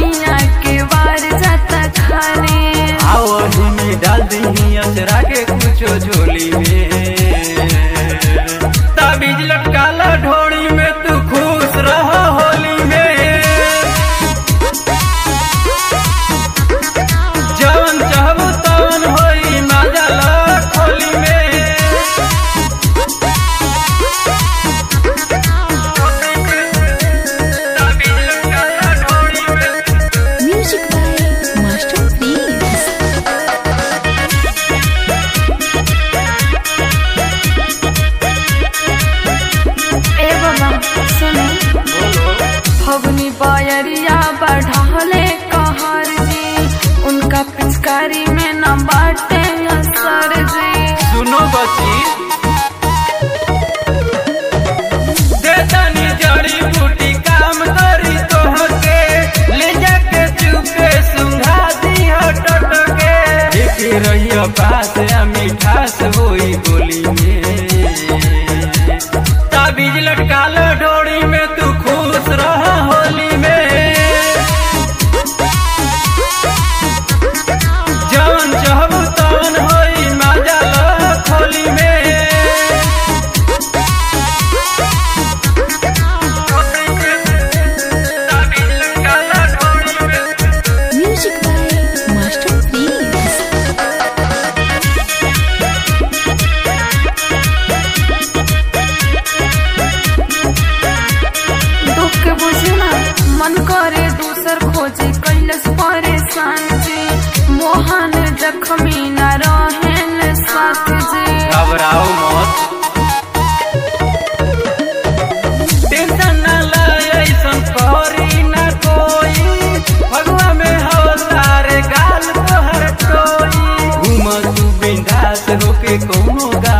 सैया के वार जाता खाली आओ में डाल दी अचरा के कुछो झोली में ताबीज लटकाला ढोड़ी में तू खुश रह होली में जवन चाहबू तवन होई मजा ला खोली में ताबीज लटकाला ढोड़ी में Music by Master Please. ए बाबा सुने फगुनी बायरिया बढ़ाले कहर जी उनका पिचकारी में न बाटे असर जी सुनो बची देतानी जड़ी बूटी काम करी तोहके ले जाके चुपके सुंघा दी टटके देखे रहियो पास आ मिठास होई गोली में ताबीज लटकाल डोरी में तू खुश रह होली में जवन चाहबू तवन होई मजा ला खोली में ताबीज लटकाला ढोली में Music by Master Please. दुख के बुझे ना मन करे दूसर खोजे कैलस परेशान जी मोहन जख्मी न रहेन साथ जी घबराओ मत टेंशन न ले ऐसन करी न कोई भगवा में हवलदार गाल तोहर कोई घूम तू बिंदास होके कोनो